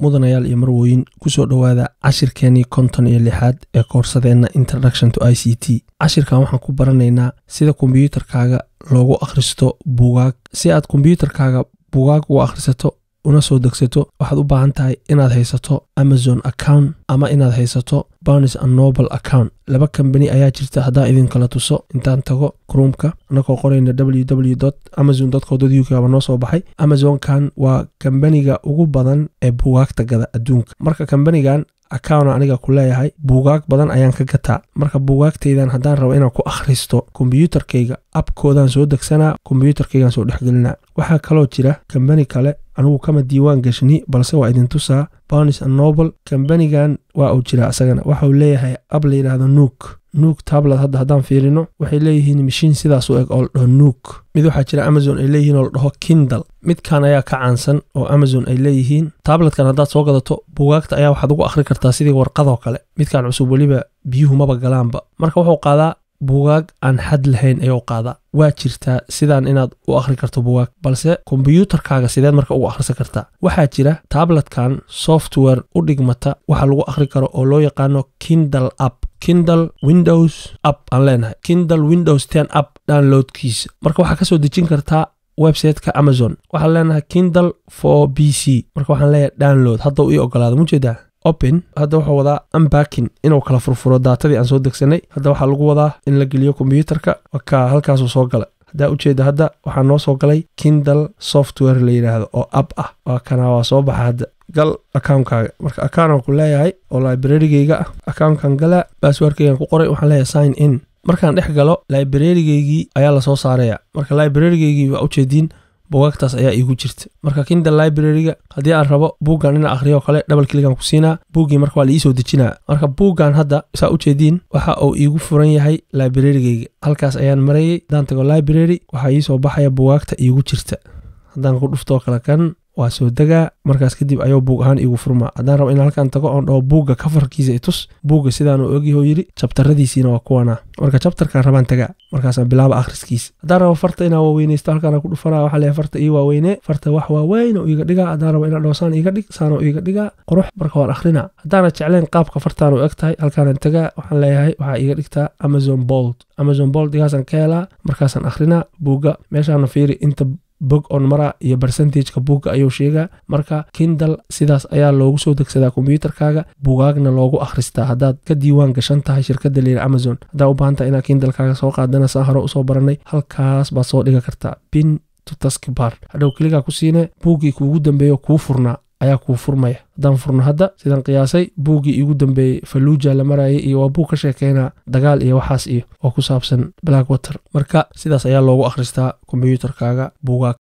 mudanayaal iyo marwooyin kusoo dhowaada cashirkeenii konton iyo lixaad ee koorsadeenna introduction to i c t cashirkan waxaan ku baranaynaa sida kombiyuutarkaaga loogu akhristo buugaag si aad kombiyuutarkaaga buugaag ugu akhrisato una soo degsato waxaad u baahan tahay inaad haysato amazon account ama inaad haysato barnes and noble account laba kambani ayaa jirta haddaan idinkala tuso intaan tago kruumka annagoo qorayna www amazon co uk aba noo soo baxay amazonkan waa kambaniga ugu badan ee buugaagta gada adduunka marka kambanigan account aniga ku leeyahay buugaag badan ayaan ka gataa marka buugaagtaydan haddaan rabo inaan ku akhristo kombiyuutarkayga abkoodaan soo degsanaa kombiyuutarkaygaan soo dhexgelinaa waxaa kaloo jira kambani kale anigu kama diiwaan gashni balse waa idin tusaa barnes and noble kambanigan waa uu jira isagana waxauu leeyahay ab la yidhaahdo nuuk nuuk tablet hadda haddaan fiirino waxay leeyihiin mashiin sidaas u eg oo la dhaho nuuk mid waxaa jira amazon ay leeyihiin oo la dhaho kindle midkan ayaa ka caansan oo amazon ay leeyihiin tabletkan haddaad soo gadato buugaagta ayaa waxaad ugu akhri kartaa sidii warqadoo kale midkan cusub weliba biyuhu maba galaanba marka wuxuu qaadaa buugaag aan xad lahayn ayuu qaadaa waa jirtaa sidaan inaad u akhri karto buugaag balse kombiyuutarkaaga sideed marka ugu akhrisan kartaa waxaa jira tabletkan software u dhigmata waxa lagu akhri karo oo loo yaqaano kindle app kindle windows app aan leenahay kindle windows ten app downloadkiisa marka waxaa kasoo dejin kartaa websiteka amazon waxaan leenahay kindle for b c marka waxaan leeyahay download hadda u ii ogolaada mujeedaa open hadda wuxuu wadaa unbacking inuu kala furfuro daatadii aan soo degsanay hadda waxaa lagu wadaa in la geliyo kombiyuutarka wakaa halkaasuu soo galay haddaa ujeeda hadda waxaa noo soo galay kindle software la yidhaahdo oo app ah waa kana waa soo baxa hadda gal account-kaaga marka account aan ku leeyahay oo librarigeyga ah accountkan gala baaswarkeygan ku qoray waxaan leeyahay sign in markaan dhex galo librarigeygii ayaa lasoo saaraya marka librarigeygii waa ujeediin buugaagtaas ayaa iigu jirta marka kindle librariga haddii aan rabo buuggan inaan akhriyo oo kale double kligan ku siinaa buuggii marka waa la iisoo dejinaa marka buuggan hadda saa ujeediin waxa uu iigu furan yahay librarigeyga halkaas ayaan marayay haddaan tago library waxaa iisoo baxaya buugaagta iigu jirta haddaan ku dhuftoo kale kan waa soo degaa markaas kadib ayuu buug ahaan iigu furmaa haddaan rabo inaan halkaan tago oon dhaho buugga kafarkiisa itus buugga sidaan uu ogyaho yidhi jabtaradiisiina waa kuwanaa marka jabtarkaan rabaan tagaa markaasaan bilaaba akhriskiisa haddaan rabo farta inaan waaweynaysto halkaan ku dhufanaa waxaa leeyahay farta ii waaweynee farta wax waaweyn oo iiga dhigaa haddaan rabo inaan dhaho saan iiga dhig saan oo iiga dhigaa qurux marka waan akhrinaa haddaana jeclayn qaabka fartaan u eg tahay halkaanaan tagaa waxaan leeyahay waxaa iiga dhigtaa amazon bold amazon bold igaasaan ka helaa markaasaan akhrinaa buugga meeshaana fiiri inta bog on mara iyo bersentageka buugga ayuu sheegaa marka kindle sidaas ayaa loogu soo degsadaa kombiyuutarkaaga buugaagna loogu akhristaa haddaad ka diiwaan gashan tahay shirkadda layidhi amazon haddaa u baahan tahay inaad kindlekaaga soo qaadana saan hore usoo baranay halkaas baad soo dhiga kartaa bin to taskbar hadhow keligaa ku siine buuggii kuugu dambeeyo kuu furnaa ayaa kuu furmaya haddaan furno hadda sidaan qiyaasay buuggii iigu dambeeyey falluuja la marayay iyo waa buug ka sheekeynaa dagaal iyo waxaas iyo oo ku saabsan black water marka sidaas ayaa loogu akhristaa kombiyuutarkaaga buugaag